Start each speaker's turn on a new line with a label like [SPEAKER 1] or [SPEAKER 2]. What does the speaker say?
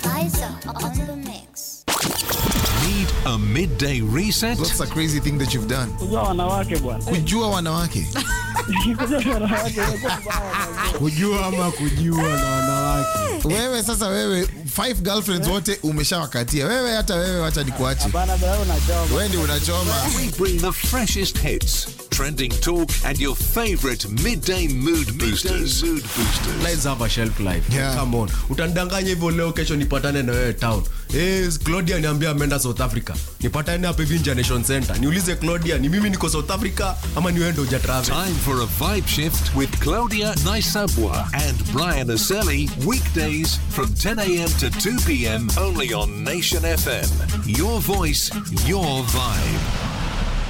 [SPEAKER 1] Liza on the mix.
[SPEAKER 2] Need a midday reset?
[SPEAKER 3] What's a crazy thing that you've done?
[SPEAKER 4] kujua wanawake bwana
[SPEAKER 3] Kujua wanawake.
[SPEAKER 4] kujua wanawake imekuwa mbaya.
[SPEAKER 5] kujua ama kujua na wanawake
[SPEAKER 3] Wewe sasa wewe five girlfriends wote umeshawakatia. Wewe hata wewe wacha nikuache.
[SPEAKER 4] bana bwana unachoma
[SPEAKER 3] Wewe ndio unachoma.
[SPEAKER 2] We bring the freshest hits, trending talk, and your favorite midday mood boosters. mood boosters.
[SPEAKER 5] Lives have a shelf life.
[SPEAKER 3] Yeah.
[SPEAKER 5] Come on. Utanidanganya hivyo leo kesho nipatane na wewe town. Eh, Claudia niambia ameenda South Africa. Nipatane hapa hivi Nja Nation Center. Niulize Claudia ni mimi niko South Africa ama ni wewe ndio hujatravel.
[SPEAKER 2] Time for a vibe shift with Claudia Naisabwa and Brian Aselli. Weekdays from 10 a.m. to 2 p.m. only on Nation FM. Your voice, your vibe.